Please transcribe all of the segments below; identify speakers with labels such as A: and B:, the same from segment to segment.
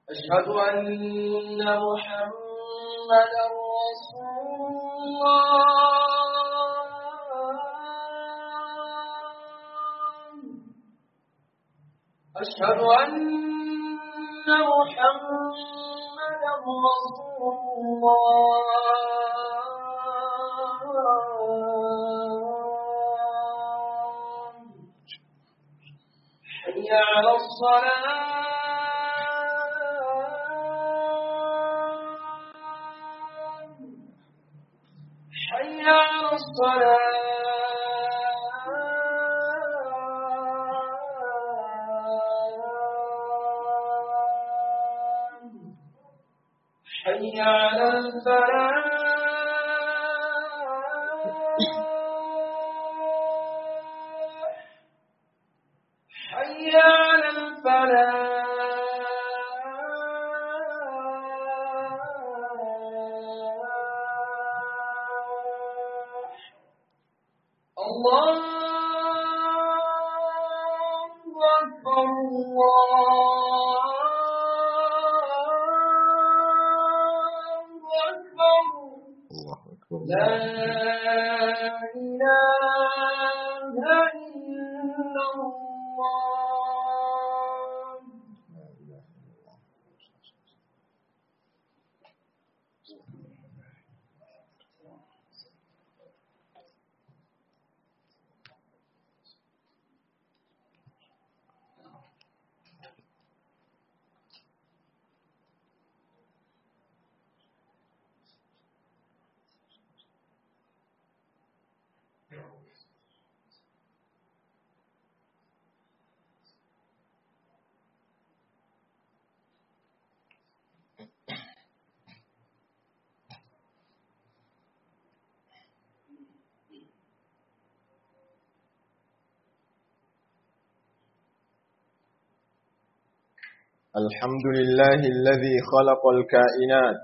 A: أشهد أن محمدا رسول الله أشهد أن محمدا رسول الله حي على الصلاة حي على الصلاة حي على الفلاح حي على الفلاح الله أكبر الله أكبر
B: الله أكبر
A: لا إله إلا الله
B: لا إله إلا الله الحمد لله الذي خلق الكائنات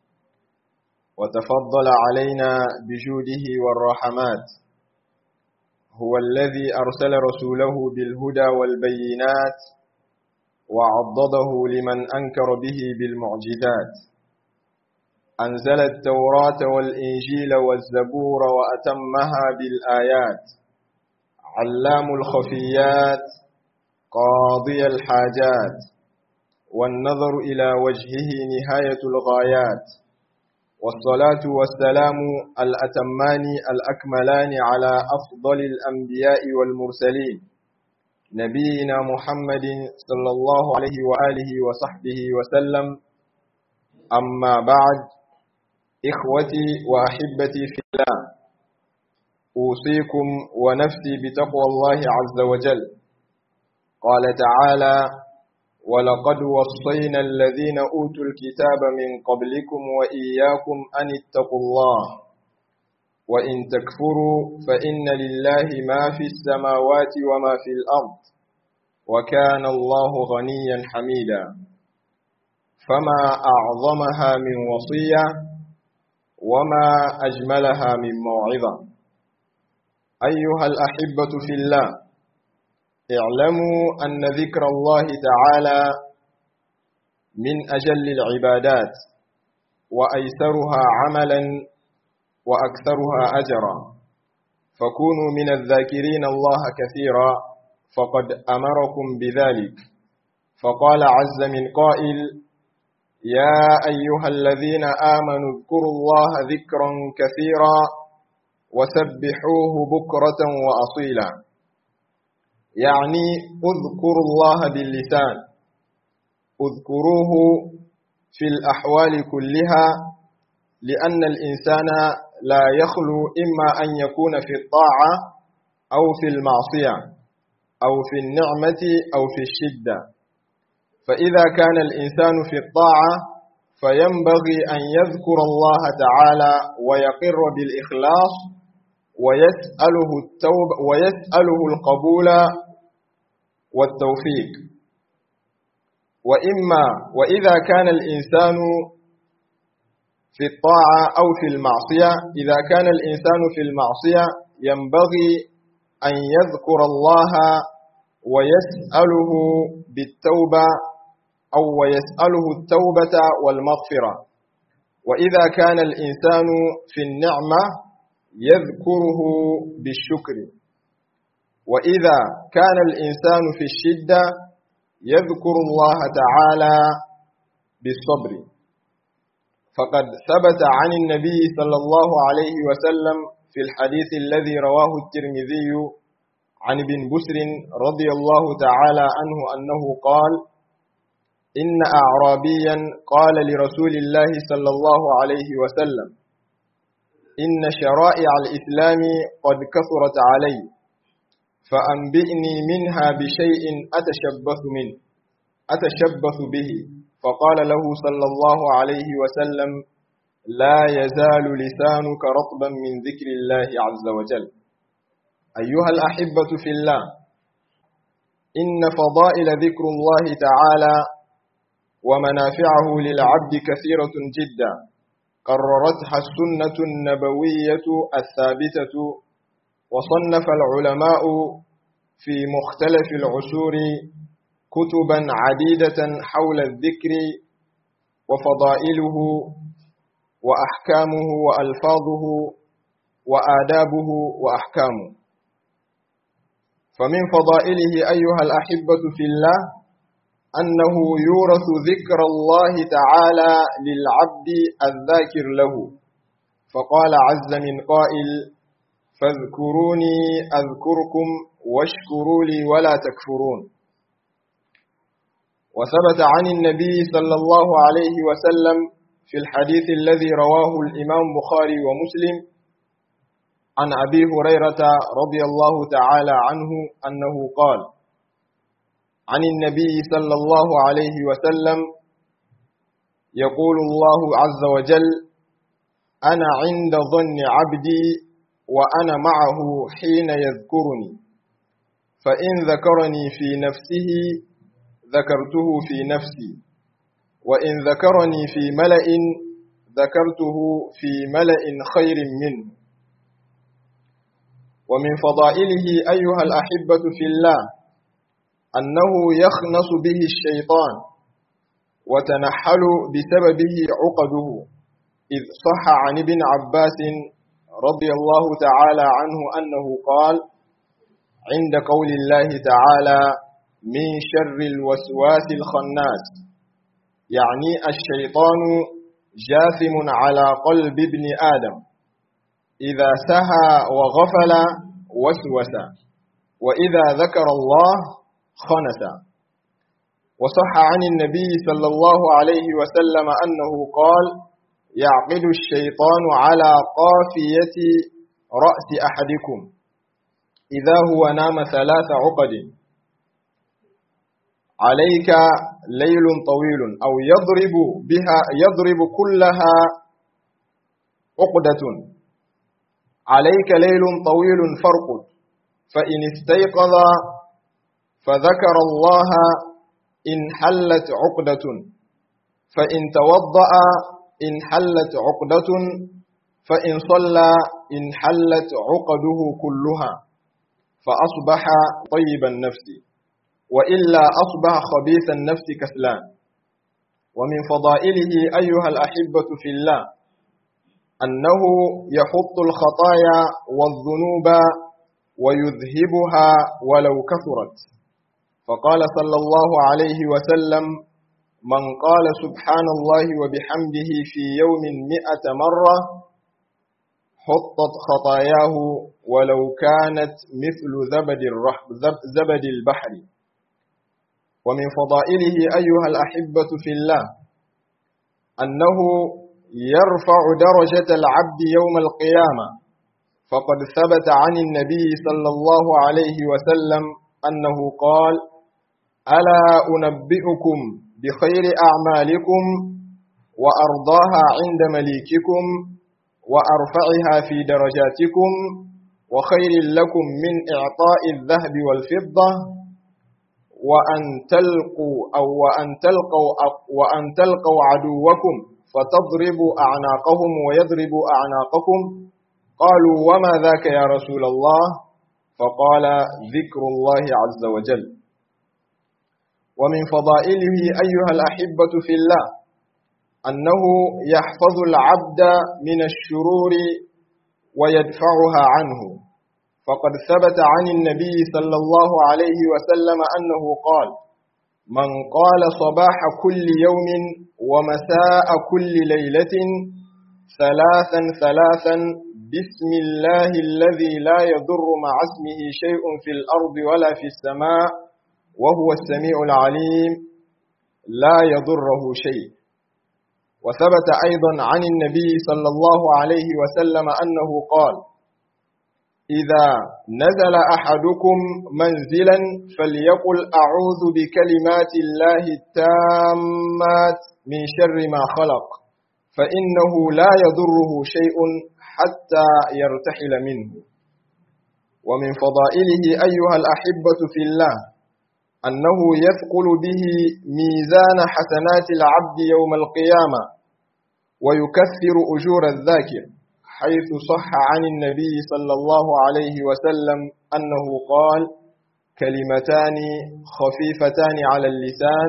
B: وتفضل علينا بجوده والرحمات هو الذي أرسل رسوله بالهدى والبينات وعضده لمن أنكر به بالمعجزات أنزل التوراة والإنجيل والزبور وأتمها بالآيات علام الخفيات قاضي الحاجات والنظر إلى وجهه نهاية الغايات والصلاة والسلام الأتمان الأكملان على أفضل الأنبياء والمرسلين نبينا محمد صلى الله عليه وآله وصحبه وسلم أما بعد إخوتي وأحبتي في الله أوصيكم ونفسي بتقوى الله عز وجل قال تعالى ولقد وصينا الذين أوتوا الكتاب من قبلكم وإياكم أن اتقوا الله وإن تكفروا فإن لله ما في السماوات وما في الأرض وكان الله غنيا حميدا فما أعظمها من وصية وما أجملها من موعظة أيها الأحبة في الله اعلموا أن ذكر الله تعالى من أجل العبادات وأيسرها عملا وأكثرها أجرا فكونوا من الذاكرين الله كثيرا فقد أمركم بذلك فقال عز من قائل يا أيها الذين آمنوا اذكروا الله ذكرا كثيرا وسبحوه بكرة وأصيلا يعني اذكروا الله باللسان اذكروه في الأحوال كلها لأن الإنسان لا يخلو إما أن يكون في الطاعة أو في المعصية أو في النعمة أو في الشدة فإذا كان الإنسان في الطاعة فينبغي أن يذكر الله تعالى ويقر بالإخلاص ويسأله التوبة ويسأله القبول والتوفيق وإما وإذا كان الإنسان في الطاعة أو في المعصية إذا كان الإنسان في المعصية ينبغي أن يذكر الله ويسأله بالتوبة أو ويسأله التوبة والمغفرة وإذا كان الإنسان في النعمة يذكره بالشكر وإذا كان الإنسان في الشدة يذكر الله تعالى بالصبر فقد ثبت عن النبي صلى الله عليه وسلم في الحديث الذي رواه الترمذي عن ابن بسر رضي الله تعالى عنه أنه قال إن أعرابيا قال لرسول الله صلى الله عليه وسلم إن شرائع الإسلام قد كثرت علي فأنبئني منها بشيء أتشبث منه أتشبث به فقال له صلى الله عليه وسلم لا يزال لسانك رطبا من ذكر الله عز وجل أيها الأحبة في الله إن فضائل ذكر الله تعالى ومنافعه للعبد كثيرة جدا قررتها السنة النبوية الثابتة وصنف العلماء في مختلف العصور كتبا عديدة حول الذكر وفضائله وأحكامه وألفاظه وآدابه وأحكامه فمن فضائله أيها الأحبة في الله أنه يورث ذكر الله تعالى للعبد الذاكر له فقال عز من قائل فاذكروني أذكركم واشكروا لي ولا تكفرون وثبت عن النبي صلى الله عليه وسلم في الحديث الذي رواه الإمام بخاري ومسلم عن أبي هريرة رضي الله تعالى عنه أنه قال عن النبي صلى الله عليه وسلم يقول الله عز وجل أنا عند ظن عبدي وأنا معه حين يذكرني فإن ذكرني في نفسه ذكرته في نفسي وإن ذكرني في ملأ ذكرته في ملأ خير منه ومن فضائله أيها الأحبة في الله أنه يخنص به الشيطان وتنحل بسببه عقده إذ صح عن ابن عباس رضي الله تعالى عنه أنه قال عند قول الله تعالى من شر الوسواس الخناس يعني الشيطان جاثم على قلب ابن آدم إذا سهى وغفل وسوس وإذا ذكر الله خنس وصح عن النبي صلى الله عليه وسلم أنه قال يعقد الشيطان على قافية رأس أحدكم إذا هو نام ثلاث عقد عليك ليل طويل أو يضرب بها يضرب كلها عقدة عليك ليل طويل فرقد فإن استيقظ فذكر الله إن حلت عقدة فإن توضأ إن حلت عقدة فإن صلى إن حلت عقده كلها فأصبح طيب النفس وإلا أصبح خبيث النفس كسلان ومن فضائله أيها الأحبة في الله أنه يحط الخطايا والذنوب ويذهبها ولو كثرت فقال صلى الله عليه وسلم من قال سبحان الله وبحمده في يوم مئة مرة حطت خطاياه ولو كانت مثل زبد, زبد البحر ومن فضائله أيها الأحبة في الله أنه يرفع درجة العبد يوم القيامة فقد ثبت عن النبي صلى الله عليه وسلم أنه قال ألا أنبئكم بخير أعمالكم وأرضاها عند مليككم وأرفعها في درجاتكم وخير لكم من إعطاء الذهب والفضة وأن تلقوا أو وأن تلقوا وأن تلقوا عدوكم فتضربوا أعناقهم ويضربوا أعناقكم قالوا وما ذاك يا رسول الله فقال ذكر الله عز وجل ومن فضائله أيها الأحبة في الله أنه يحفظ العبد من الشرور ويدفعها عنه فقد ثبت عن النبي صلى الله عليه وسلم أنه قال من قال صباح كل يوم ومساء كل ليلة ثلاثا ثلاثا بسم الله الذي لا يضر مع اسمه شيء في الأرض ولا في السماء وهو السميع العليم لا يضره شيء وثبت أيضا عن النبي صلى الله عليه وسلم أنه قال إذا نزل أحدكم منزلا فليقل أعوذ بكلمات الله التامات من شر ما خلق فإنه لا يضره شيء حتى يرتحل منه ومن فضائله أيها الأحبة في الله أنه يثقل به ميزان حسنات العبد يوم القيامة ويكثر أجور الذاكر حيث صح عن النبي صلى الله عليه وسلم أنه قال كلمتان خفيفتان على اللسان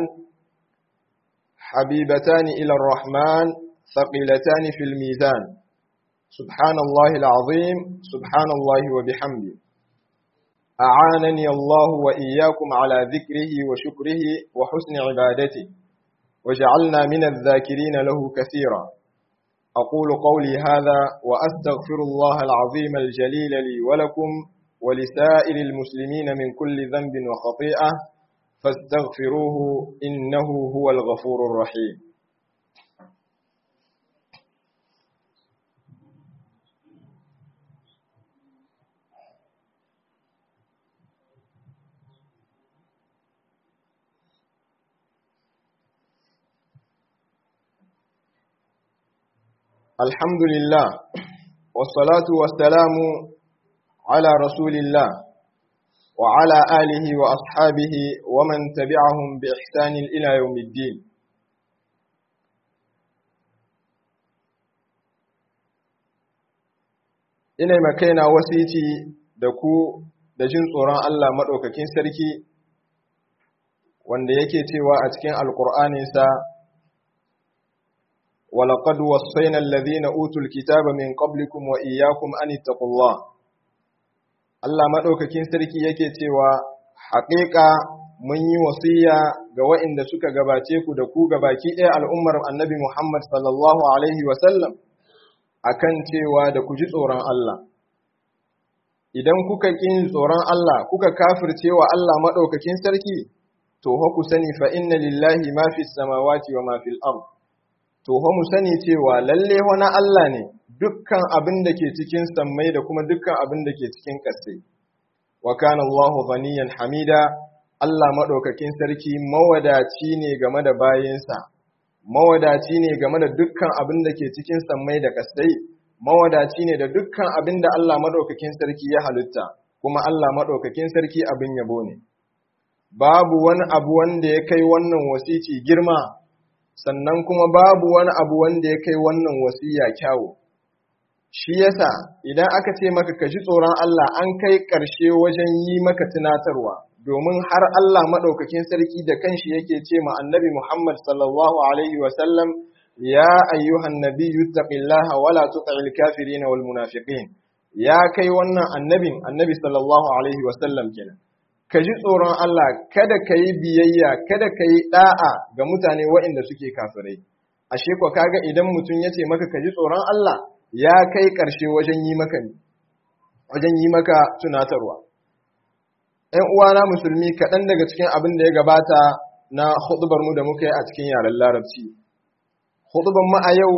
B: حبيبتان إلى الرحمن ثقيلتان في الميزان سبحان الله العظيم سبحان الله وبحمده أعانني الله وإياكم على ذكره وشكره وحسن عبادته وجعلنا من الذاكرين له كثيرا أقول قولي هذا وأستغفر الله العظيم الجليل لي ولكم ولسائر المسلمين من كل ذنب وخطيئة فاستغفروه إنه هو الغفور الرحيم الحمد لله والصلاة والسلام على رسول الله وعلى آله وأصحابه ومن تبعهم بإحسان إلى يوم الدين ina makaina wasici da ku da jin tsoron Allah maɗaukakin sarki wanda yake cewa a cikin alƙur'aninsa ولقد وصينا الذين أوتوا الكتاب من قبلكم وإياكم أن اتقوا الله Allah maɗaukakin sarki yake cewa haƙiƙa mun yi wasiya ga waɗanda suka gabace ku da ku gabaki ɗaya al'ummar annabi Muhammad sallallahu Alaihi wasallam a kan cewa da ku ji tsoron Allah. Idan kuka ƙin tsoron Allah kuka kafirce wa Allah maɗaukakin sarki, to ku sani fa inna lillahi ma fi samawati wa ma fil ard. to mu sani cewa lalle wani Allah ne dukkan abin da ke cikin sammai da kuma dukkan abin da ke cikin ƙasai. Wa kana Allahu ghaniyan hamida Allah maɗaukakin sarki mawadaci ne game da bayinsa, mawadaci ne game da dukkan abin da ke cikin sammai da ƙasai, mawadaci ne da dukkan abin da Allah maɗaukakin sarki ya halitta, kuma Allah maɗaukakin sarki abin yabo ne. Babu wani abu wanda ya kai wannan wasici girma sannan kuma babu wani abu wanda ya kai wannan wasiya kyawu shi yasa idan aka ce maka ka ji tsoron Allah an kai ƙarshe wajen yi maka tunatarwa domin har Allah maɗaukakin sarki da kanshi yake ce ma annabi Muhammad sallallahu alaihi wa sallam ya ayyuhan nabiyyu taqillaha wala tuti'il kafirin wal munafiqin ya kai wannan annabin annabi sallallahu alaihi wa sallam kenan ka ji tsoron Allah kada ka yi biyayya kada ka yi ɗa'a ga mutane waɗanda suke kafirai ashe ko kaga idan mutum ya ce maka ka ji tsoron Allah ya kai ƙarshe wajen yi maka wajen yi maka tunatarwa ‘yan uwana musulmi kaɗan daga cikin abin da ya gabata na huɗubar mu da muka yi a cikin yaren larabci huɗubar mu a yau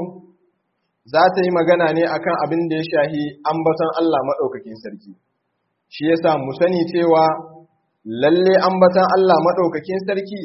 B: za ta yi magana ne akan abin da ya shahi ambaton Allah maɗaukakin sarki shi yasa mu sani cewa lalle ambatan Allah maɗaukakin sarki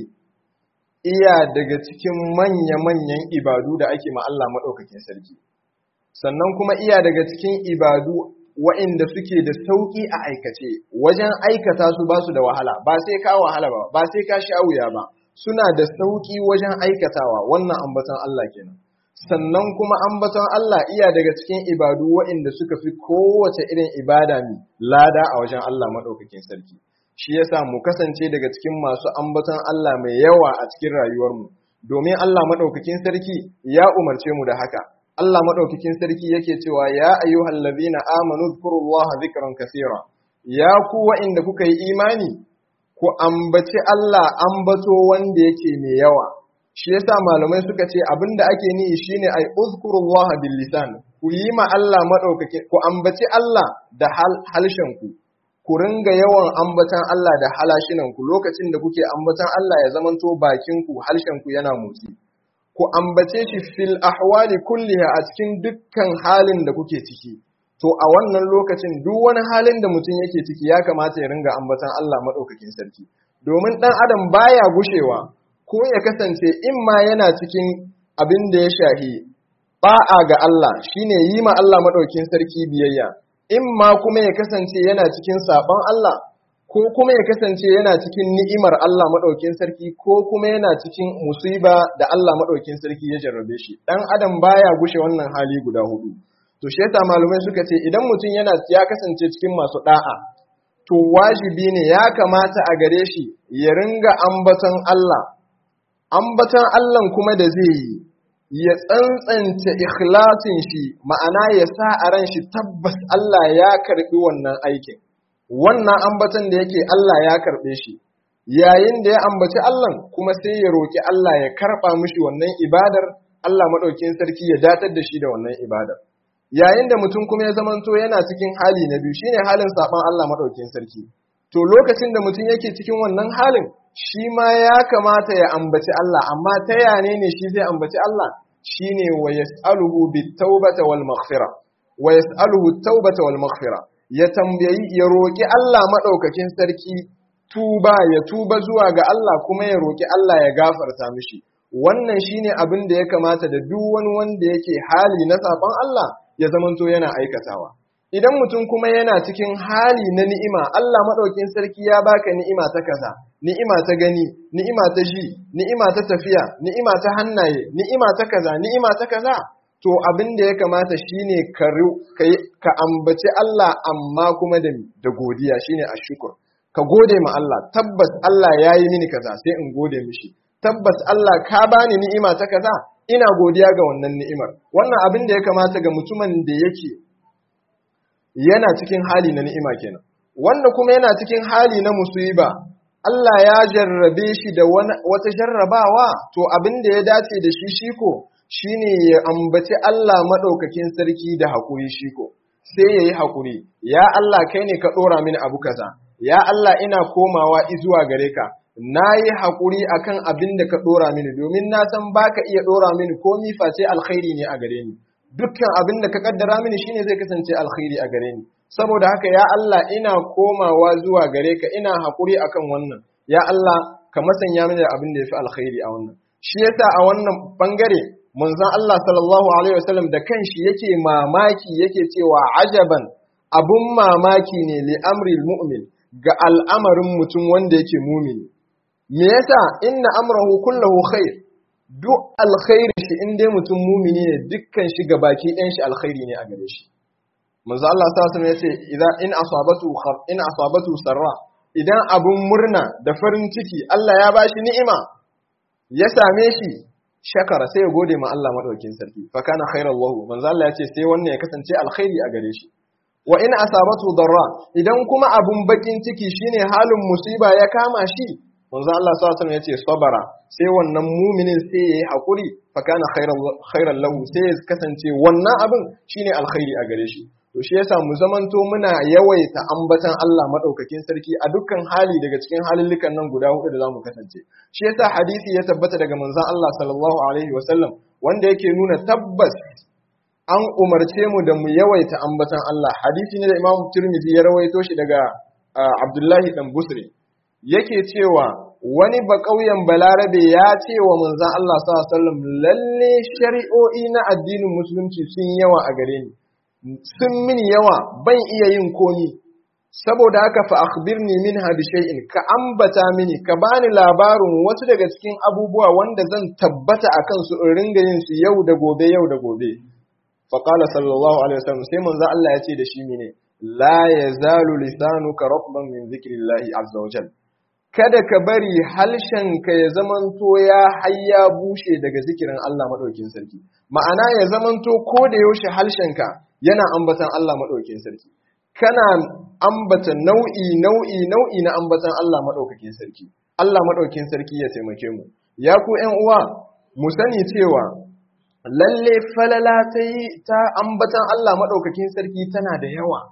B: iya daga cikin manya-manyan ibadu da ake ma Allah maɗaukakin sarki sannan kuma iya daga cikin ibadu wa'inda suke da sauƙi a aikace wajen aikata su ba su da wahala ba sai ka wahala ba ba sai ka sha wuya ba suna da sauƙi wajen aikatawa wannan ambatan Allah kenan sannan kuma ambaton Allah iya daga cikin ibadu wa'inda suka fi kowace irin ibada ne lada a wajen Allah maɗaukakin sarki shi yasa mu kasance daga cikin masu ambaton Allah mai yawa a cikin rayuwarmu domin Allah madaukakin sarki ya umarce mu da haka Allah madaukakin sarki yake cewa ya ayyuhal ladhina amanu dhkurullaha dhikran kaseera ya ku wa'inda kuka yi imani ku ambaci Allah ambato wanda yake mai yawa shi yasa malamai suka ce abinda ake nihi shine ai uzkurullaha bil lisan ku yi ma Allah madaukake ku ambaci Allah da halshen ku ku ringa yawan ambatan Allah da halashinan ku lokacin da kuke ambatan Allah ya zamanto bakin ku harshen ku yana motsi ku ambace shi fil ahwali kulliha a cikin dukkan halin da kuke ciki to a wannan lokacin duk wani halin da mutum yake ciki ya kamata ya ringa ambatan Allah madaukakin sarki domin dan adam baya gushewa ko ya kasance in ma yana cikin abin da ya shahi ba'a ga Allah shine yi ma Allah madaukin sarki biyayya in ma kuma ya kasance yana cikin saɓon Allah ko kuma ya kasance yana cikin ni'imar Allah madaukin sarki ko kuma yana cikin musiba da Allah madaukin sarki ya jarrabe shi dan adam baya gushe wannan hali guda hudu to shi yasa malumai suka ce idan mutum yana ya kasance cikin masu da'a to wajibi ne ya kamata a gare shi ya ringa ambaton Allah ambatan Allah kuma da zai yi ya tsantsanta ikhlasin shi ma'ana ya sa a ran shi tabbas Allah ya karbi wannan aikin wannan ambatan da yake Allah ya karbe shi yayin da ya ambaci Allah kuma sai ya roki Allah ya karba mishi wannan ibadar Allah madaukin sarki ya datar da shi da wannan ibadar yayin da mutum kuma ya zamanto yana cikin hali na biyu shine halin saban Allah madaukin sarki to lokacin da mutum yake cikin wannan halin shi ma ya kamata ya ambaci Allah amma ta yane ne shi zai ambaci Allah shine wa yas'aluhu bit-taubata wal maghfira wa yas'aluhu at-taubata wal maghfira ya tambayi ya roki Allah madaukakin sarki tuba ya tuba zuwa ga Allah kuma ya roki Allah ya gafarta mishi wannan shine abin da ya kamata da duk wani wanda yake hali na saban Allah ya zamanto yana aikatawa idan mutum kuma yana cikin hali na ni'ima Allah maɗaukin sarki ya baka ni'ima ta kaza ni'ima ta gani ni'ima ta ji ni'ima ta tafiya ni'ima ta hannaye ni'ima ta kaza ni'ima ta kaza to abin da ya kamata shine ka ka ambaci Allah amma kuma da da godiya shine ashkur ka gode ma Allah tabbas Allah ya yi mini kaza sai in gode mishi tabbas Allah ka bani ni'ima ta kaza ina godiya ga wannan ni'imar wannan abin da ya kamata ga mutumin da yake yana cikin hali na ni'ima kenan wanda kuma yana cikin hali na musiba Allah ya jarrabe shi da wata jarrabawa to abin da ya dace da shi shiko shine ya ambaci Allah madaukakin sarki da hakuri shiko sai yayi hakuri ya Allah kai ne ka dora mini abu kaza ya Allah ina komawa zuwa gare ka nayi hakuri akan abin da ka dora mini domin na san baka iya dora mini komi face alkhairi ne a gare ni dukkan abin da ka kaddara mini shine zai kasance alkhairi a gare ni saboda haka ya Allah ina komawa zuwa gare ka ina hakuri akan wannan ya Allah ka masanya mini da abin da yafi alkhairi a wannan shi yasa a wannan bangare manzon Allah sallallahu alaihi wasallam da kanshi yake mamaki yake cewa ajaban abun mamaki ne li amril mu'min ga al'amarin mutum wanda yake mumini me yasa inna amrahu kullahu khair duk alkhairi shi in dai mutum mumini ne dukkan shi baki ɗayan shi alkhairi ne a gare shi manzo Allah sallallahu alaihi yace idan in asabatu in asabatu sarra idan abun murna da farin ciki Allah ya bashi ni'ima ya same shi shakara sai ya gode ma Allah madaukin sarki fa kana khairan lahu manzo Allah yace sai wannan ya kasance alkhairi a gare shi wa in asabatu darra idan kuma abun bakin ciki shine halin musiba ya kama shi manzo Allah sallallahu alaihi yace sabara sai wannan muminin sai yayi hakuri fa kana khairan lahu sai ya kasance wannan abin shine alkhairi a gare shi to shi yasa mu zamanto muna yawaita ambatan Allah madaukakin sarki a dukkan hali daga cikin halillukan nan guda hudu da zamu kasance shi yasa hadisi ya tabbata daga manzon Allah sallallahu alaihi wasallam wanda yake nuna tabbas an umarce mu da mu yawaita ambatan Allah hadisi ne da Imam Tirmidhi ya rawaito shi daga Abdullahi dan Busri yake cewa wani ba ƙauyen balarabe ya ce wa manzan Allah sallam lalle shari'o'i na addinin musulunci sun yawa a gare ni sun mini yawa ban iya yin komi saboda haka fa akhbirni minha bi shay'in ka ambata mini ka bani labarin wasu daga cikin abubuwa wanda zan tabbata akan su in ringa yin su yau da gobe yau da gobe fa qala sallallahu alaihi wasallam sai manzan Allah ya ce da shi mene la yazalu lisanuka ratban min dhikrillahi azza wajal kada ka bari halshenka ya zamanto ya hayya bushe daga zikirin Allah madaukin sarki ma'ana ya zamanto ko da yaushe halshenka yana ambatan Allah madaukin sarki kana ambata nau'i nau'i nau'i na ambatan Allah madaukakin sarki Allah madaukin sarki ya taimake mu ya ku ƴan uwa mu sani cewa lalle falala ta yi ta ambatan Allah maɗaukakin sarki tana da yawa.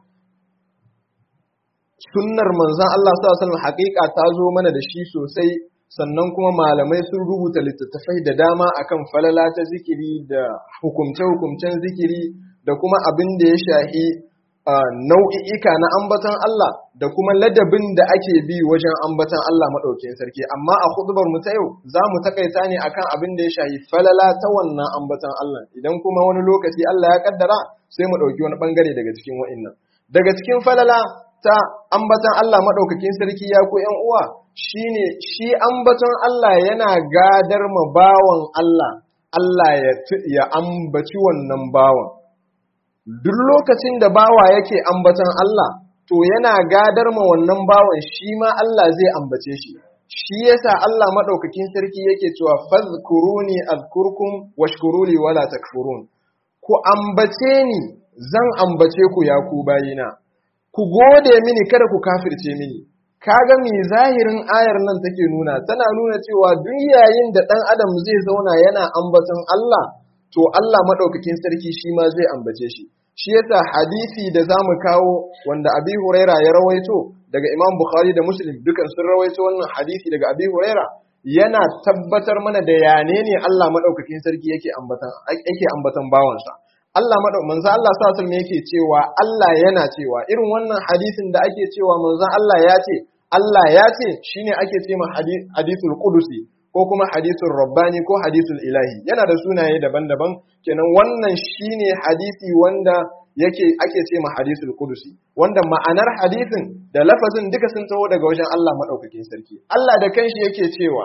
B: Sunnar manzan Allah sallallahu haƙiƙa ta zo mana da shi sosai sannan kuma malamai sun rubuta littattafai da dama akan falala ta zikiri da hukumce-hukumcen zikiri da kuma abin da ya shahi nau'i'ika na ambatan Allah da kuma ladabin da ake bi wajen ambatan Allah maɗaukin sarki amma a hudubar mu ta yau za mu takaita ne akan abin da ya shahi falala ta wannan ambatan Allah idan kuma wani lokaci Allah ya kaddara sai mu ɗauki wani ɓangare daga cikin wa'innan daga cikin falala ta ambatan Allah maɗaukakin sarki ya ku ‘yan uwa shine shi ambaton Allah yana gadar ma bawan Allah Allah ya ambaci wannan bawan duk lokacin da bawa yake ambatan Allah to yana gadar ma wannan bawan shi ma Allah zai ambace shi shi yasa Allah madaukakin sarki yake cewa fadhkuruni azkurkum washkuruli wala takfurun ku ambace ni zan ambace ku ya ku bayina ku gode mini kada ku kafirce mini kaga mi zahirin ayar nan take nuna tana nuna cewa duk yayin da dan adam zai zauna yana ambaton Allah to Allah madaukakin sarki shi ma zai ambace shi shi yasa hadisi da zamu kawo wanda Abi Huraira ya rawaito daga Imam Bukhari da Muslim dukan sun rawaito wannan hadisi daga Abi Huraira yana tabbatar mana da yane ne Allah madaukakin sarki yake ambatan yake ambatan bawansa Allah madau manzo Allah sallallahu alaihi yake cewa Allah yana cewa irin wannan hadisin da ake cewa manzo Allah ya ce Allah ya ce shine ake cewa hadithul qudusi ko kuma hadithul rabbani ko hadithul ilahi yana da sunaye daban-daban kenan wannan shine hadisi wanda yake ake ce ma hadisul qudusi wanda ma'anar hadisin da lafazin duka sun taho daga wajen Allah madaukakin sarki Allah da kanshi yake cewa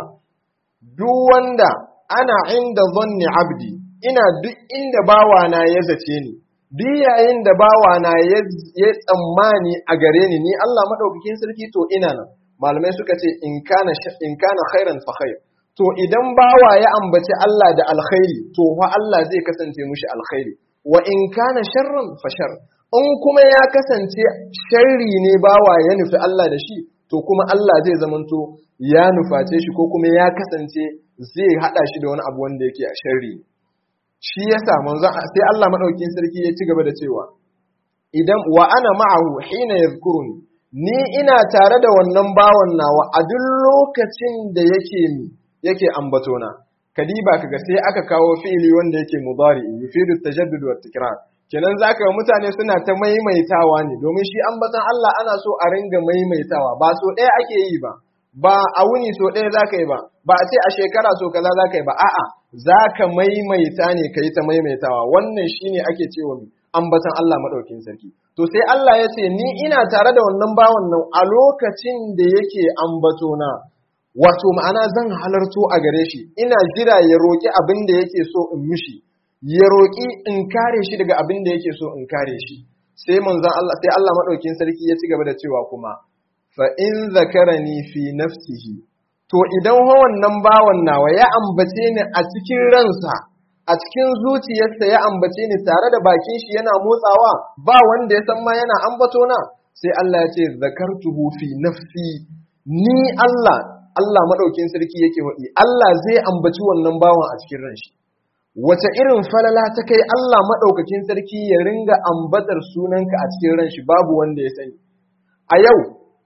B: duk wanda ana inda zanni abdi ina duk inda bawana ya zace ni duk yayin da bawana ya tsammani a gare ni ni Allah madaukakin sarki to ina nan malamai suka ce in kana in kana khairan fa khair to idan bawa ya ambaci Allah da alkhairi to fa Allah zai kasance mushi alkhairi wa in kana sharran fa shar in kuma ya kasance sharri ne bawa ya nufi Allah da shi to kuma Allah zai zamanto ya nuface shi ko kuma ya kasance zai hada shi da wani abu wanda yake a sharri shi yasa manzo sai Allah madaukin sarki ya ci gaba da cewa idan wa ana ma'ahu hina yadhkuruni ni ina tare da wannan bawan nawa a duk lokacin da yake mi yake ambatona kadiba kaga sai aka kawo fi'ili wanda yake mudari yufidu tajaddud wa tikrar kenan zaka ga mutane suna ta maimaitawa ne domin shi ambaton Allah ana so a ringa maimaitawa ba so ɗaya ake yi ba ba a wuni so ɗaya zaka yi ba ba a ce a shekara so kaza zaka yi ba a'a zaka maimaita ne kai ta maimaitawa wannan shine ake cewa ambaton Allah madaukin sarki to sai Allah ya ce ni ina tare da wannan bawan nan a lokacin da yake ambatona wato ma'ana zan halarto a gare shi ina jira ya roƙi abin da yake so in mishi ya roƙi in kare shi daga abin da yake so in kare shi sai manzon Allah sai Allah madaukin sarki ya ci gaba da cewa kuma fa in zakarani fi nafsihi to idan ho wannan bawan nawa ya ambace ni a cikin ransa a cikin zuciyarsa ya ambace ni tare da bakin shi yana motsawa ba wanda ya san ma yana ambato na sai Allah ya ce zakartuhu fi nafsi ni Allah Allah maɗaukin sarki yake waɗi, Allah zai ambaci wannan bawan a cikin ranshi. Wace irin falala ta kai Allah maɗaukakin sarki ya ringa ambatar sunanka a cikin ranshi babu wanda ya sani. A yau,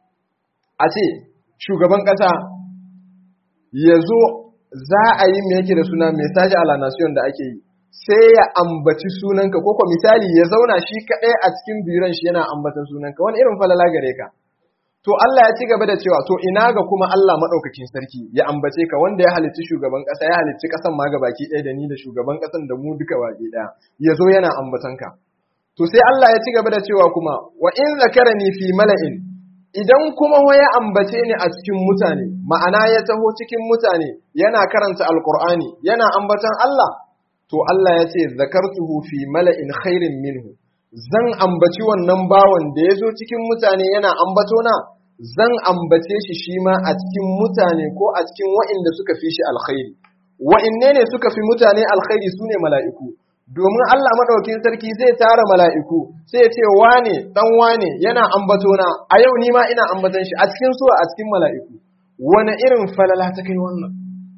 B: a ce, shugaban ƙasa ya zo za a yi me yake da suna mesaji a la nation da ake yi, sai ya ambaci sunanka, ko misali ya zauna shi kaɗai a cikin biran shi yana ambatan sunanka, wani irin falala gare ka. To Allah ya ci gaba da cewa to ina ga kuma Allah maɗaukakin sarki ya ambace ka wanda ya halicci shugaban ƙasa ya halicci ƙasan ma ga baki ɗaya da ni da shugaban ƙasan da mu duka baki ɗaya ya zo yana ambatan ka. To sai Allah ya ci gaba da cewa kuma wa in zakarani fi mala'in idan kuma wa ya ambace ni a cikin mutane ma'ana ya taho cikin mutane yana karanta alqur'ani yana ambatan Allah to Allah ya ce zakartuhu fi mala'in khairin minhu zan ambaci wannan bawan da ya zo cikin mutane yana ambatona zan ambace shi shi ma a cikin mutane ko a cikin wa'inda suka fi shi alkhairi wa'inne ne suka fi mutane alkhairi su ne mala'iku domin Allah maɗaukin sarki zai tara mala'iku sai ya ce wane ɗan wane yana ambatona a yau ni ma ina ambatan shi a cikin suwa a cikin mala'iku wani irin falala ta kai wannan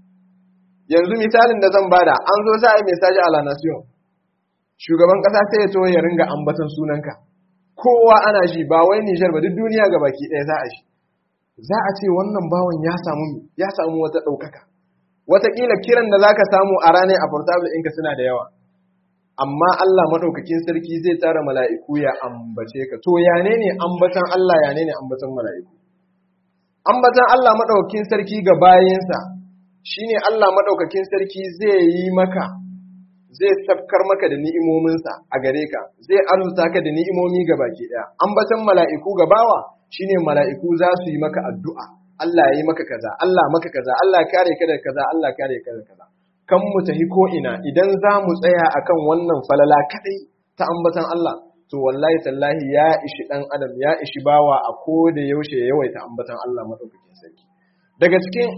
B: yanzu misalin da zan bada an zo za a yi mesaji a la nation shugaban ƙasa sai ya to ya ringa ambatan sunanka kowa ana shi ba wai Nijar ba duk duniya ga baki ɗaya za a shi za a ce wannan bawan ya samu ya samu wata ɗaukaka wataƙila kiran da za ka samu a ranar a portable ɗinka suna da yawa amma Allah maɗaukakin sarki zai tara mala'iku ya ambace ka to ya ne ne ambatan Allah ya ne ne ambatan mala'iku ambatan Allah maɗaukakin sarki ga bayansa shine Allah maɗaukakin sarki zai yi maka zai safkar maka da ni'imominsa a gare ka zai arzuta ka da ni'imomi ga baki ɗaya ambatan mala'iku ga bawa shine mala'iku za su yi maka addu'a Allah ya yi maka kaza Allah maka kaza Allah kare ka da kaza Allah kare ka da kaza kan mu tafi ko ina idan za mu tsaya akan wannan falala kadai ta ambatan Allah to wallahi tallahi ya ishi dan adam ya ishi bawa a ko da yaushe ya yawaita ambatan Allah madaukakin sarki daga cikin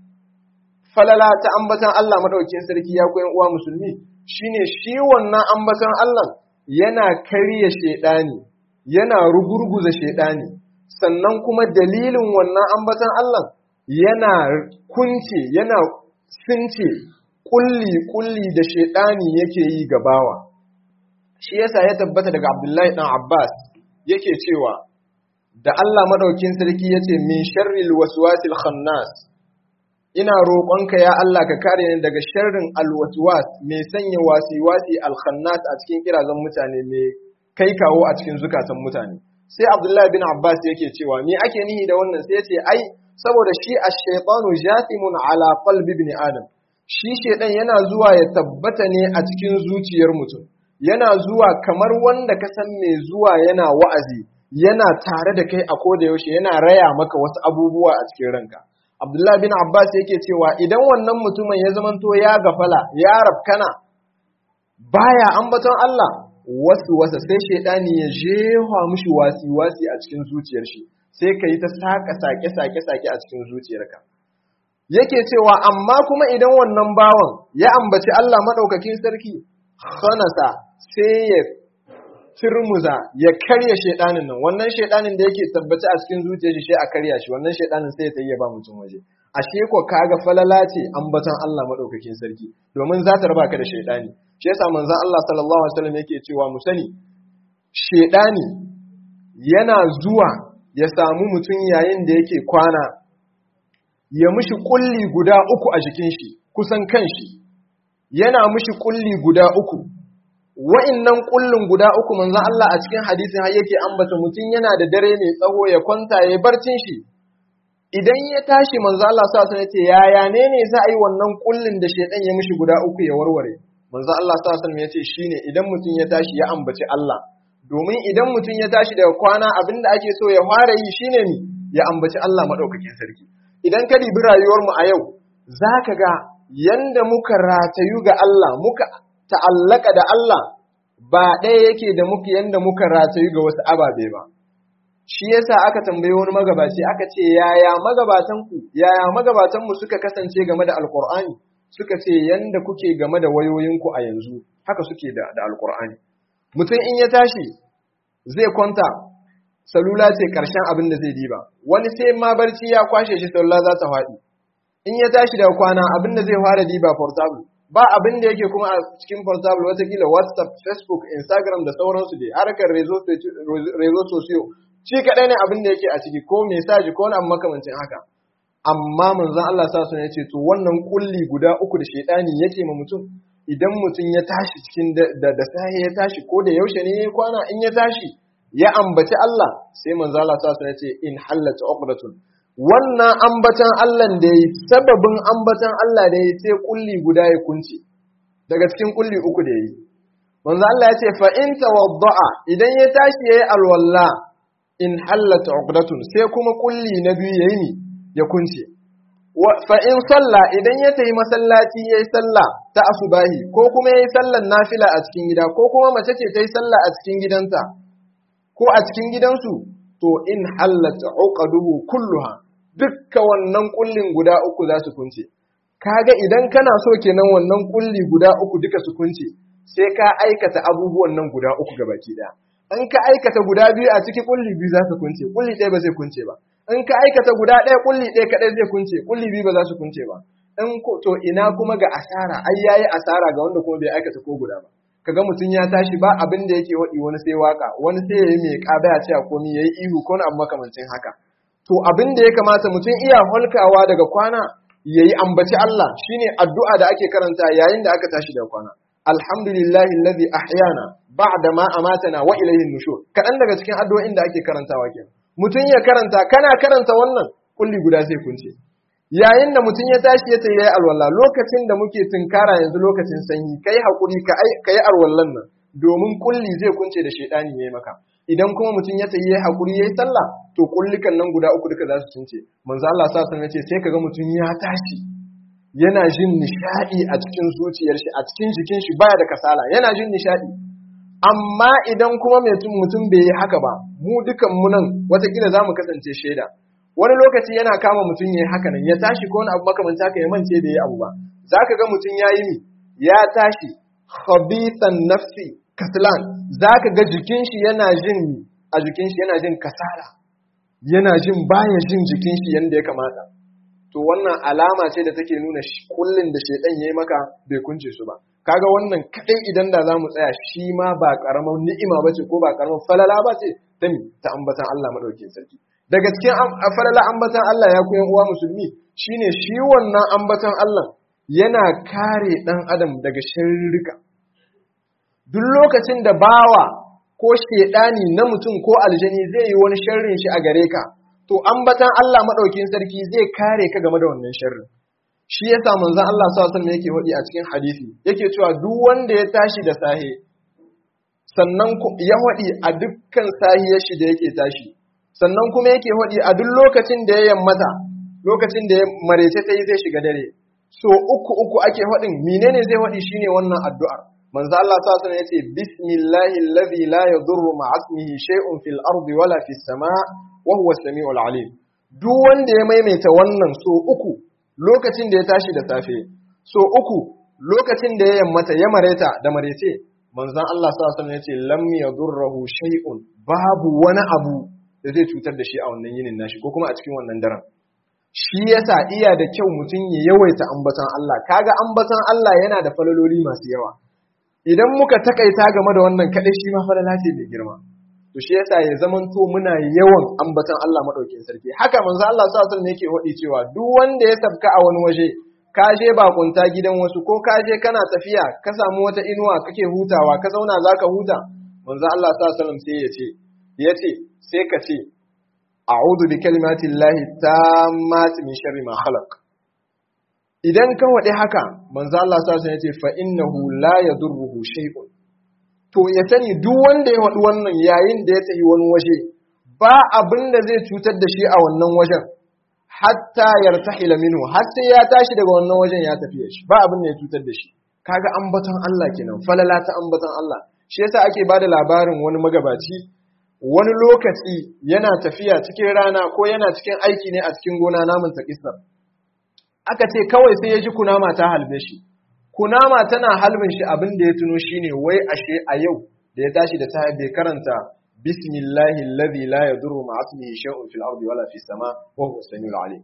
B: falala ta ambatan Allah madaukakin sarki ya koyan uwa musulmi shine shi wannan ambatan Allah yana karya shedani yana rugurguza shedani sannan kuma dalilin wannan ambatan Allah yana kunce yana sunce kulli kulli da shedani yake yi gabawa shi yasa ya tabbata daga Abdullahi dan Abbas yake cewa da Allah madaukin sarki yace min sharril waswasil khannas ina roƙonka ya Allah ka kare ni daga sharrin alwaswas mai sanya wasi-wasi alkhannas a cikin kirazan mutane mai kai kawo a cikin zukatan mutane sai Abdullahi bin Abbas yake cewa me ake nihi da wannan sai yace ai saboda shi ash-shaytanu jathimun ala qalbi ibn adam shi shedan yana zuwa ya tabbata ne a cikin zuciyar mutum yana zuwa kamar wanda ka san mai zuwa yana wa'azi yana tare da kai a koda yaushe yana raya maka wasu abubuwa a cikin ranka Abdullahi bin Abbas yake cewa idan wannan mutumin ya zamanto ya gafala ya rafkana baya ambaton Allah wasu wasa sai shaidani ya jefa mishi wasi wasi a cikin zuciyar shi sai ka yi ta saka sake sake sake a cikin zuciyarka yake cewa amma kuma idan wannan bawan ya ambaci Allah madaukakin sarki khanasa sai ya turmuza ya karya shaidanin nan wannan shaidanin da yake tabbaci a cikin zuciyar shi sai a karya shi wannan shaidanin sai ya tayi ba mutum waje ashe ko kaga falala ce ambaton Allah madaukakin sarki domin za ta raba ka da shaidani shi yasa manzon Allah sallallahu alaihi wasallam yake cewa mu sani shaidani yana zuwa ya samu mutum yayin da yake kwana ya mishi kulli guda uku a jikin shi kusan kanshi yana mishi kulli guda uku wa'innan kullun guda uku manzon Allah a cikin hadisin har yake ambata mutum yana da dare mai tsawo ya kwanta ya barcin shi idan ya tashi manzon Allah sa sun yace yaya ne ne za a yi wannan kullun da shedan ya mishi guda uku ya warware manzon Allah sa sun yace shine idan mutum ya tashi ya ambaci Allah domin idan mutum ya tashi daga kwana abinda ake so ya fara yi shine ni ya ambaci Allah madaukakin sarki idan ka dibi rayuwar mu a yau zaka ga yanda muka ratayu ga Allah muka ta'allaka da Allah ba ɗaya yake da muke yanda muka ratayu ga wasu ababe ba. Shi yasa aka tambayi wani magabaci aka ce yaya magabatanku, yaya magabatanmu suka kasance game da Alƙur'ani, suka ce yanda kuke game da wayoyinku a yanzu, haka suke da, da Alƙur'ani. Mutum in ya tashi zai kwanta, salula ce ƙarshen abin da zai diba, wani sai ma barci ya kwashe shi salula za ta faɗi. In ya tashi daga kwana abin da zai fara diba portable, ba abin da yake kuma a cikin portable watakila whatsapp facebook instagram da sauransu dai harkar rezo sosiyo shi kaɗai ne abin da yake a ciki ko mesaji ko wani makamancin haka amma manzon Allah sa sun yace to wannan kulli guda uku da shaidani yake ma mutum idan mutum ya tashi cikin da da sai ya tashi ko da yaushe ne ya kwana in ya tashi ya ambaci Allah sai manzon Allah sa sun yace in hallat uqdatun wannan ambatan Allah da yi sababin ambatan Allah da yi sai kulli guda ya kunce daga cikin kulli uku da yi manzo Allah ya ce fa in tawadda'a idan ya tashi yayi alwalla in hallat uqdatun sai kuma kulli na biyu yayi ni ya kunce fa in salla idan ya tayi masallaci yayi sallah ta asubahi ko kuma yayi sallan nafila a cikin gida ko kuma mace ce tayi sallah a cikin gidanta ko a cikin gidansu to in hallat uqaduhu kulluha dukka wannan kullin guda uku za su kunce kaga idan kana so kenan wannan kulli guda uku duka su kunce sai ka aikata abubuwan nan guda uku gabaki daya in ka aikata guda biyu a ciki kulli biyu za su kunce kulli ɗaya ba zai kunce ba in ka aikata guda ɗaya kulli ɗaya kaɗai zai kunce kulli biyu ba za su kunce ba in to ina kuma ga asara ai yayi asara ga wanda kuma bai aikata ko guda ba kaga mutum ya tashi ba abin da yake waɗi wani sai waka wani sai yayi mai ƙaba ya ce a komi yayi ihu ko abu makamancin haka to abin da ya kamata mutum iya holkawa daga kwana yayi ambaci Allah shine addu'a da ake karanta yayin da aka tashi daga kwana alhamdulillahi alladhi ahyana ba'da ma amatana wa ilayhi nushur kadan daga cikin addu'o'in da ake karantawa kenan mutum ya karanta kana karanta wannan kulli guda sai kunce yayin da mutum ya tashi ya tayi alwala lokacin da muke tunkara yanzu lokacin sanyi kai hakuri ka kai alwallan nan domin kulli zai kunce da shedani yayi maka idan kuma mutum ya tayi yayi hakuri yayi sallah to kullikan nan guda uku duka za su kunce manzo Allah sa san yace sai kaga mutum ya tashi yana jin nishadi a cikin zuciyar shi a cikin jikin shi baya da kasala yana jin nishadi amma idan kuma mutum bai yi haka ba mu dukan mu nan watakila za mu kasance shaida wani lokaci yana kama mutum ya yi haka nan ya tashi ko wani abu makamanta haka ya mance da ya abu ba za ka ga mutum ya yi mi ya tashi khabithan nafsi kaslan za ka ga jikin shi yana jin a jikin shi yana jin kasala yana jin baya jin jikin shi yanda ya kamata to wannan alama ce da take nuna kullun da shedan yayi maka bai kunce su ba kaga wannan kadai idan da zamu tsaya shi ma ba karamar ni'ima bace ko ba karamar falala bace ta mi ta ambatan Allah madaukakin sarki daga cikin falala ambatan Allah ya koyan uwa musulmi shine shi wannan ambatan Allah yana kare dan adam daga sharrika duk lokacin da bawa ko shedani na mutum ko aljani zai yi wani sharrin shi a gare ka to ambatan Allah madaukakin sarki zai kare ka game da wannan sharrin shi yasa manzon Allah sallallahu alaihi wasallam yake hodi a cikin hadisi yake cewa duk wanda ya tashi da sahe sannan ya hodi a dukkan sahiyar shi da yake tashi sannan kuma yake hodi a duk lokacin da ya yammata lokacin da ya marece ta yi zai shiga dare so uku uku ake hodin menene zai hodi shine wannan addu'ar manzo Allah sallallahu alaihi wasallam yace bismillahi alladhi la yadurru ma'asmihi shay'un fil ardi wala fis sama' wa huwa as-sami'ul alim duk wanda ya maimaita wannan so uku lokacin da ya tashi da safe so uku lokacin da ya yammata ya mareta da marece manzon Allah sallallahu alaihi wasallam yace lam yadurruhu shay'un babu wani abu da zai cutar da shi a wannan yinin nashi ko kuma a cikin wannan daren shi yasa iya da kyau mutum ya yawaita ambatan Allah kaga ambatan Allah yana da falaloli masu yawa idan muka takaita game da wannan kadai shi ma falala ce mai girma to shi yasa ya zamanto muna yawan ambatan Allah madaukin sarki haka manzo Allah sallallahu alaihi wasallam yake wadi cewa duk wanda ya sabka a wani waje ka je bakunta gidan wasu ko ka je kana tafiya ka samu wata inuwa kake hutawa ka zauna zaka huta manzo Allah sallallahu alaihi wasallam sai ya ce yace sai ka ce a'udhu bi kalimati llahi tammati min sharri ma khalaq idan ka wadi haka manzo Allah sallallahu alaihi wasallam yace fa innahu la yadurruhu shay'un to ya sani duk wanda ya faɗi wannan yayin da ya tafi wani waje ba abin da zai cutar da shi a wannan wajen hatta yartahila minhu har sai ya tashi daga wannan wajen ya tafi shi ba abin da ya cutar da shi kaga ambaton Allah kenan falala ta ambaton Allah shi yasa ake bada labarin wani magabaci wani lokaci yana tafiya cikin rana ko yana cikin aiki ne a cikin gona namun ta aka ce kawai sai ya ji kunama ta halbe shi kunama tana halbin shi abin da ya tuno shine wai ashe a yau da ya tashi da safe bai karanta bismillahi alladhi la yadurru ma'a ismihi shay'un fil ardi wala fis sama wa huwa samiul alim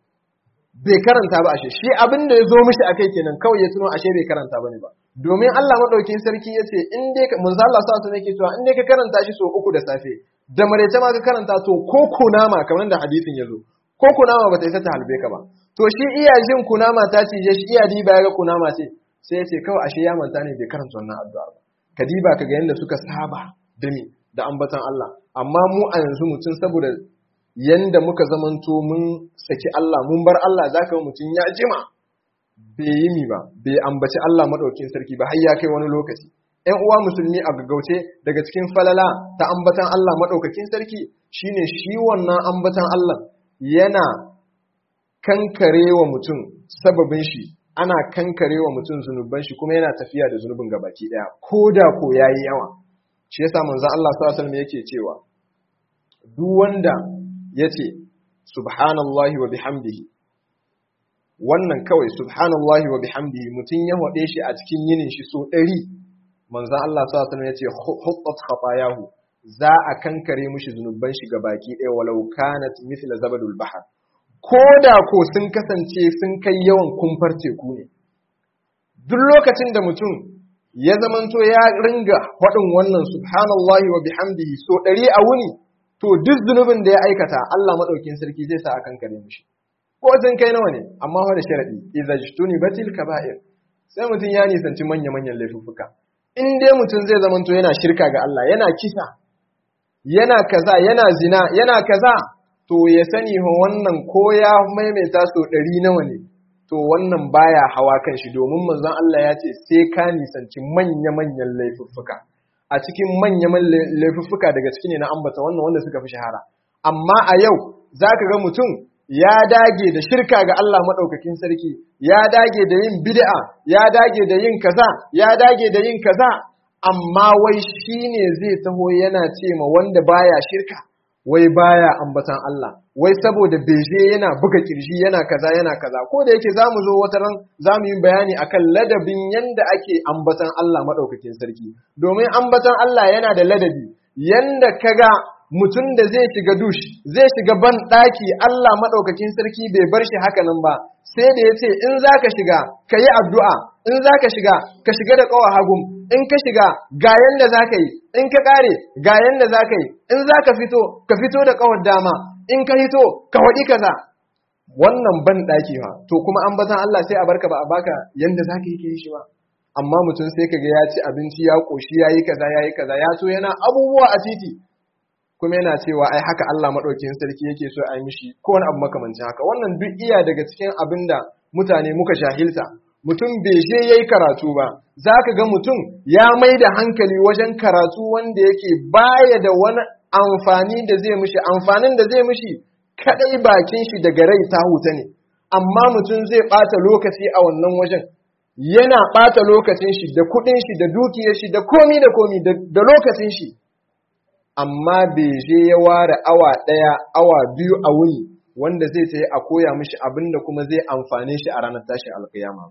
B: bai karanta ba ashe shi abin da ya zo mishi akai kenan kawai ya tuno ashe bai karanta bane ba domin Allah madaukin sarki yace in dai manzo Allah sa su yake cewa in dai ka karanta shi so uku da safe da marece ma ka karanta to ko kunama kamar da hadisin yazo ko kunama bata isa ta halbe ka ba to shi iya jin kunama ta cije shi iya diba ya ga kunama ce sai ya ce kawai ashe ya manta ne bai karanta wannan addu'a ba ka diba ka ga yadda suka saba da ni da ambatan Allah amma mu a yanzu mutum saboda yanda muka zamanto mun saki Allah mun bar Allah zaka ga mutum ya jima bai yi mi ba bai ambaci Allah madaukin sarki ba har ya kai wani lokaci ‘yan uwa musulmi a gaggauce daga cikin falala ta ambatan Allah maɗaukakin sarki shine shi wannan ambatan Allah yana kankare wa mutum sababin shi ana kankare wa mutum zunuban shi kuma yana tafiya da zunubin gabaki daya ko da ko yayi yawa shi yasa manzon Allah sallallahu alaihi wasallam yake cewa duk wanda yace subhanallahi wa bihamdihi wannan kawai subhanallahi wa bihamdihi mutum ya hode shi a cikin yinin shi so 100 manzon Allah sallallahu alaihi wasallam yace huttat khatayahu za a kankare mushi zunuban shi baki ɗaya walau kanat mithla zabadul bahr ko da ko sun kasance sun kai yawan kumfar teku ne duk lokacin da mutum ya zamanto ya ringa faɗin wannan subhanallahi wa bihamdihi so ɗari a wuni to duk zunubin da ya aikata Allah maɗaukin sarki zai sa a kankare mushi ko sun kai nawa ne amma fa da sharadi idza jtuni batil kaba'ir sai mutum ya nisanci manya manyan laifuffuka in dai mutum zai zamanto yana shirka ga Allah yana kisa yana kaza yana zina yana kaza to ya sani wannan ko ya maimaita so ɗari nawa ne to wannan baya hawa kan shi domin manzon Allah ya ce sai ka nisanci manya-manyan laifuffuka a cikin manya-manyan laifuffuka daga ciki ne na ambata wannan wanda suka fi shahara amma a yau za ka ga mutum ya dage da shirka ga Allah maɗaukakin sarki ya dage da yin bid'a ya dage da yin kaza ya dage da yin kaza amma wai shi ne zai taho yana ce ma wanda baya shirka wai baya ambatan Allah wai saboda beje yana buga kirji yana kaza yana kaza ko da yake zamu zo wata ran zamu yi bayani akan ladabin yanda ake ambatan Allah madaukakin sarki domin ambatan Allah yana da ladabi yanda kaga mutum da zai shiga dush zai shiga ban daki Allah madaukakin sarki bai bar shi haka nan ba sai da yace in zaka shiga kayi addu'a in zaka shiga ka shiga da kawa hagum in ka shiga ga yanda zaka yi in ka kare ga yanda zaka yi in zaka fito ka fito da kawar dama in ka hito ka waɗi kaza wannan ban ɗaki ha to kuma an batan Allah sai a barka ba a baka yanda zaka yi yi shi ba amma mutum sai kaga ya ci abinci ya koshi yayi kaza yayi kaza ya so yana abubuwa a titi kuma yana cewa ai haka Allah madaukakin sarki yake so a yi mishi ko wani abu makamancin haka wannan duk iya daga cikin abinda mutane muka jahilta mutum bai je yayi karatu ba zaka ga mutum ya mai da hankali wajen karatu wanda yake baya da wani amfani da zai mishi amfanin da zai mishi kadai bakin shi daga rai ta huta ne amma mutum zai bata lokaci a wannan wajen yana bata lokacin shi da kudin shi da dukiyar shi da komi da komi da lokacin shi amma bai je ya ware awa daya awa biyu a wuni wanda zai tayi a koya mishi abinda kuma zai amfane shi a ranar tashin alkiyama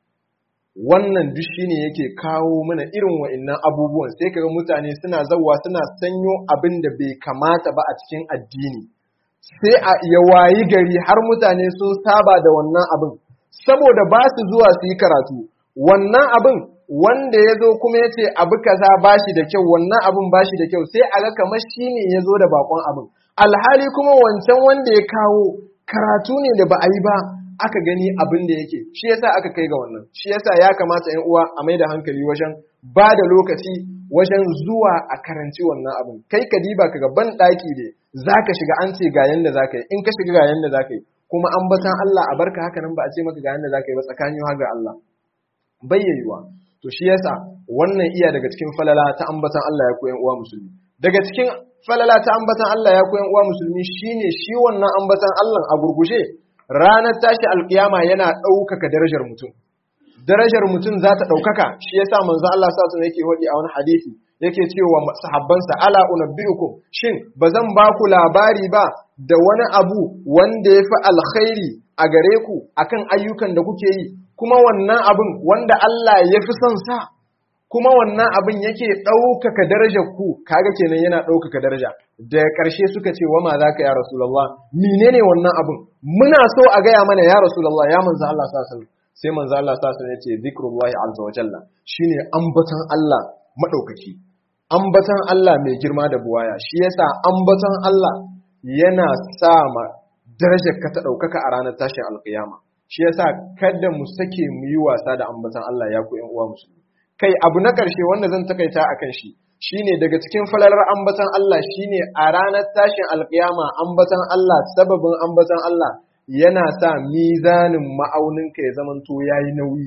B: wannan duk shine yake kawo mana irin wa'annan abubuwan sai kaga mutane suna zawa suna sanyo abin da bai kamata ba a cikin addini sai a ya wayi gari har mutane sun saba da wannan abin saboda ba su zuwa su yi karatu wannan abin wanda ya zo kuma ya ce abu kaza ba shi da kyau wannan abin ba shi da kyau sai a ga kamar shi ne ya zo da bakon abin alhali kuma wancan wanda ya kawo karatu ne da ba a yi ba aka gani abin da yake shi yasa aka kai ga wannan shi yasa ya kamata ƴan uwa a mai da hankali wajen ba da lokaci wajen zuwa a karanci wannan abin kai ka diba ka ban ɗaki ne zaka shiga an ce ga yanda zaka yi in ka shiga ga yanda zaka yi kuma an batan Allah a barka haka nan ba a ce maka ga yanda zaka yi ba tsakanin ga Allah bayyayuwa to shi yasa wannan iya daga cikin falala ta ambatan Allah ya koyan uwa musulmi daga cikin falala ta ambatan Allah ya koyan uwa musulmi shine shi wannan ambatan Allah a gurguje ranar tashi alkiyama yana ɗaukaka darajar mutum darajar mutum za ta ɗaukaka shi yasa manzo Allah sa su yake hodi a wani hadisi yake cewa sahabbansa ala unabbiukum shin bazan ba ku labari ba da wani abu wanda ya fi alkhairi a gare ku akan ayyukan da kuke yi kuma wannan abin wanda Allah ya fi son sa kuma wannan abin yake ɗaukaka darajar ku kaga kenan yana ɗaukaka daraja da ƙarshe suka ce wa ma za ka ya rasulallah menene wannan abin muna so a gaya mana ya rasulallah ya manzo Allah sallallahu sai manzo Allah sallallahu alaihi ya ce zikrullahi azza wa jalla shine ambatan Allah madaukaki ambatan Allah mai girma da buwaya shi yasa ambatan Allah yana sa ma darajar ka ta ɗaukaka a ranar tashin alƙiyama shi yasa kada mu sake mu yi wasa da ambatan Allah ya ku ƴan uwa musulmi kai abu na ƙarshe wanda zan takaita a kan shi shine daga cikin falalar ambatan Allah shine a ranar tashin alƙiyama ambatan Allah sababin ambatan Allah yana sa mizanin ma'auninka ya zamanto yayi nauyi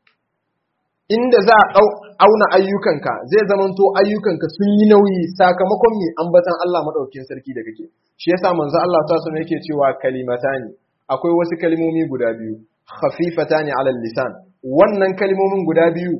B: inda za a auna ayyukanka zai zamanto ayyukanka sun yi nauyi sakamakon mai ambatan Allah madaukakin sarki da kake shi yasa manzo Allah ta sanar yake cewa kalimatani akwai wasu kalmomi guda biyu khafifatani ala lisan wannan kalmomin guda biyu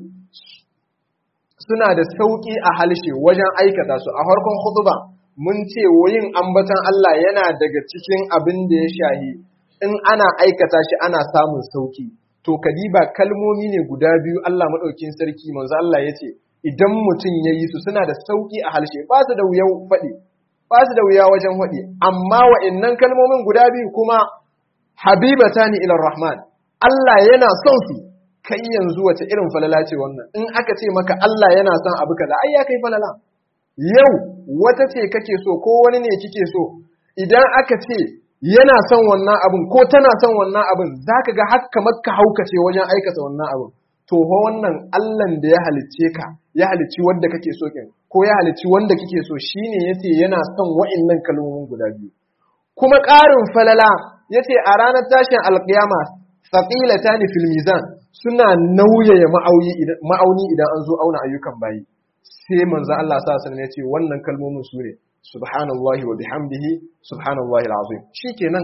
B: suna da sauki a halshe wajen aikata su a harkon khutba mun ce yin ambatan Allah yana daga cikin abin da ya shahi in ana aikata shi ana samun sauki to kadiba kalmomi ne guda biyu Allah madaukin sarki manzo Allah yace idan mutum yayi su suna da sauki a halshe ba su da wuyan faɗi ba su da wuya wajen faɗi amma wa'annan kalmomin guda biyu kuma habibatani ila rahman Allah yana son su kai yanzu wace irin falala ce wannan in aka ce maka Allah yana son abu kaza ai ya kai falala yau wata ce kake so ko wani ne kike so idan aka ce yana son wannan abin ko tana son wannan abin zaka ga har kamar ka haukace wajen aikata wannan abin to ho wannan Allahn da ya halicce ka ya halicci wanda kake so kin ko ya halicci wanda kike so shine yace yana son wa'annan kalmomin guda biyu kuma ƙarin falala yace a ranar tashin alƙiyama thaqilatani fil mizan suna nauyaya ma'auni idan an zo auna ayyukan bayi sai manzo Allah sa sanin yace wannan kalmomin su ne subhanallahi wa bihamdihi subhanallahi alazim shikenan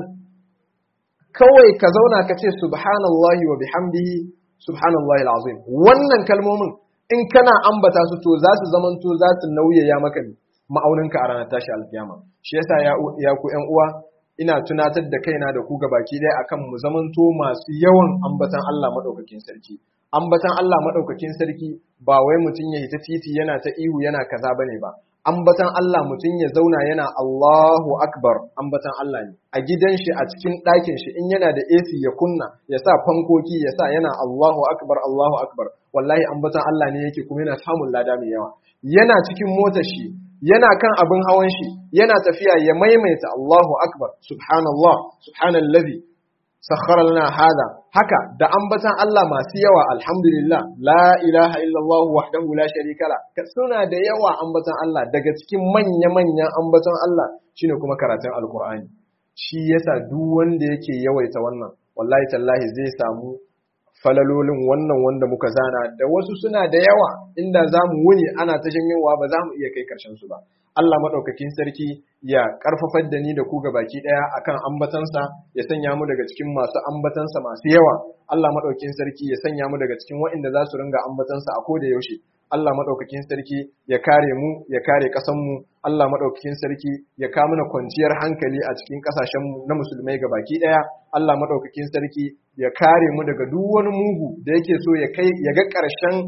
B: kawai ka zauna ka ce subhanallahi wa bihamdihi subhanallahi alazim wannan kalmomin in kana ambata su to za su zamanto za su nauyaya maka ma'auninka a ranar tashi alkiyama shi yasa ya ku ƴan uwa ina tunatar da kaina da ku baki ɗaya akan mu zamanto masu yawan ambatan Allah madaukakin sarki ambatan Allah madaukakin sarki ba wai mutum ya ta titi yana ta ihu yana kaza bane ba ambatan Allah mutum ya zauna yana Allahu akbar ambatan Allah ne a gidan shi a cikin ɗakin shi in yana da AC ya kunna ya sa fankoki ya sa yana Allahu akbar Allahu akbar wallahi ambatan Allah ne yake kuma yana samun lada mai yawa yana cikin motar shi yana kan abin hawan shi yana tafiya ya maimaita Allahu akbar subhanallah subhanallazi sakhara lana hada haka da ambatan Allah masu yawa alhamdulillah la ilaha illallah wahdahu la sharika la suna da yawa ambatan Allah daga cikin manya manyan ambatan Allah shine kuma karatun alqur'ani shi yasa duk wanda yake yawaita wannan wallahi tallahi zai samu falalolin wannan wanda muka zana da wasu suna da yawa inda za mu wuni ana ta shanyewa ba za mu iya kai karshen su ba Allah maɗaukakin sarki ya ƙarfafar da ni da ku baki ɗaya akan ambatansa ya sanya mu daga cikin masu ambatansa masu yawa Allah maɗaukakin sarki ya sanya mu daga cikin waɗanda za su ringa ambatansa a koda yaushe Allah maɗaukakin sarki ya kare mu ya kare ƙasanmu Allah maɗaukakin sarki ya kawo mana kwanciyar hankali a cikin ƙasashenmu na musulmai baki ɗaya Allah maɗaukakin sarki ya kare mu daga duk wani mugu da yake so ya kai ya ga ƙarshen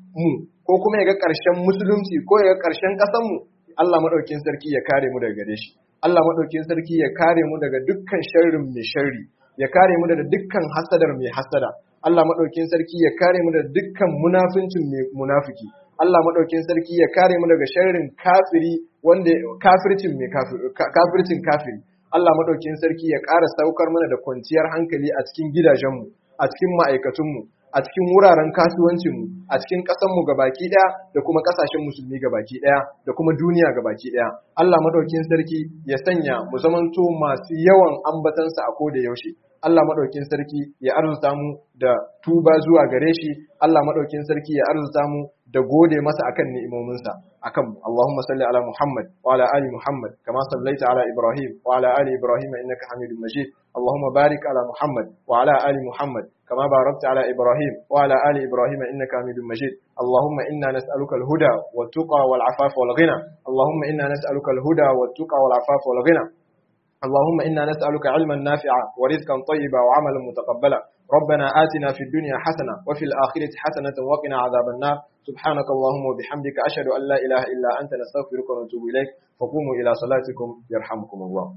B: mu ko kuma ya ga ƙarshen musulunci ko ya ga ƙarshen ƙasanmu Allah maɗaukin sarki ya kare mu daga gare shi Allah maɗaukin sarki ya kare mu daga dukkan sharrin mai sharri ya kare mu daga dukkan hasadar mai hasada Allah maɗaukin sarki ya kare mu daga dukkan munafincin mai munafiki Allah maɗaukin sarki ya kare mu daga sharrin kafiri wanda kafircin mai kafircin kafiri Allah maɗaukin sarki ya ƙara saukar mana da kwanciyar hankali a cikin gidajenmu a cikin ma'aikatunmu a cikin wuraren kasuwancinmu a cikin ƙasanmu baki ɗaya da kuma ƙasashen musulmi baki ɗaya da kuma duniya baki ɗaya Allah madaukin sarki ya sanya mu zamanto masu yawan ambatansa a koda yaushe Allah madaukin sarki ya arzuta mu da tuba zuwa gare shi Allah madaukin sarki ya arzuta mu da gode masa akan ni'imominsa akan mu Allahumma salli ala Muhammad wa ala ali Muhammad kama sallaita ala Ibrahim wa ala ali Ibrahim innaka Hamidum Majid Allahumma barik ala Muhammad wa ala ali Muhammad كما باركت على إبراهيم وعلى آل إبراهيم إنك حميد مجيد اللهم إنا نسألك الهدى والتقى والعفاف والغنى اللهم إنا نسألك الهدى والتقى والعفاف والغنى اللهم إنا نسألك علما نافعا ورزقا طيبا وعملا متقبلا ربنا آتنا في الدنيا حسنة وفي الآخرة حسنة وقنا عذاب النار سبحانك اللهم وبحمدك أشهد أن لا إله إلا أنت نستغفرك ونتوب إليك فقوموا إلى صلاتكم يرحمكم الله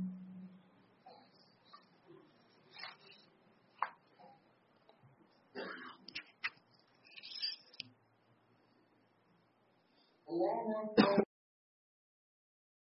A: الله أكبر